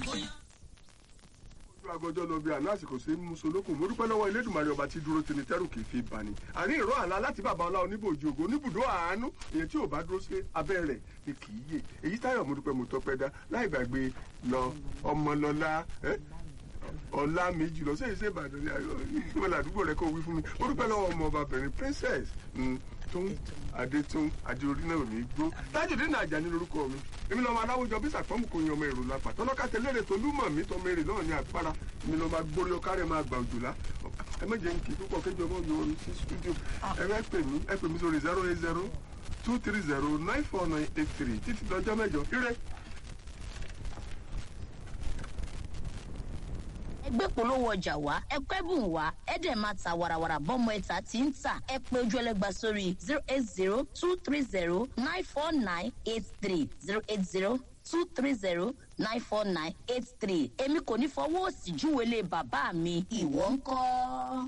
ojú agọjọ lọ bí àná àsìkò sí musolókun mo dúpẹ́ lọ́wọ́ elédùnmarè ọba tí dúró tini tẹ́rù kì í fi bani àní ìró àlá láti bàbá ọlá oníbòjì ògo oníbùdó àánú èyí tí ò bá dúró sí abẹ́ rẹ̀ ni kì í yè èyí táyọ̀ mo dúpẹ́ mo tọpẹ́ dá láì gbàgbé lọ ọmọlọ́lá ẹ́ ọlá méjì lọ sẹ́yìn sẹ́yìn ìbàdàn ní ayọ̀ ìgbìmọ̀ làdúgbò rẹ̀ kó wí fún mi mo dúpẹ́ lọ́wọ́ ọmọ ọbabìnrin princess tóun adétún adéorí náà ò ní gbó tájùdé náà àjà ní lórúkọ mi èmi lọ́mọ aláwùjọ bí sàpọ́nmù kò yan ọmọ èrò lápá tọ́lọ́ká tẹlẹ́rẹ̀ tó lúmọ̀ mí tọmọ èrè náà ní àpárá èmi lọ́mọ agbórí ọkárẹ̀ máa gbà òjòlá ẹ má jẹ́ nkì púpọ̀ kéjọ ọmọ mi orin sí studio ẹ bá pè mí ẹ pè mí sórí zero eight zero two three zero nine four nine eight three títí dọjọ́ mẹ́jọ ire. ẹgbẹ́ polówó ọjà wá ẹgbẹ́ bùn wá ẹ̀dẹ̀ máa ta warawara bọ́mọ ẹ̀ta tí ń tà ẹ pé ojú ẹlẹ́gba sórí zero eight zero two three zero nine four nine eight three zero eight zero two three zero nine four nine eight three èmi kò ní fọwọ́ òsì júwèé lé bàbá mi ìwọ ń kọ́.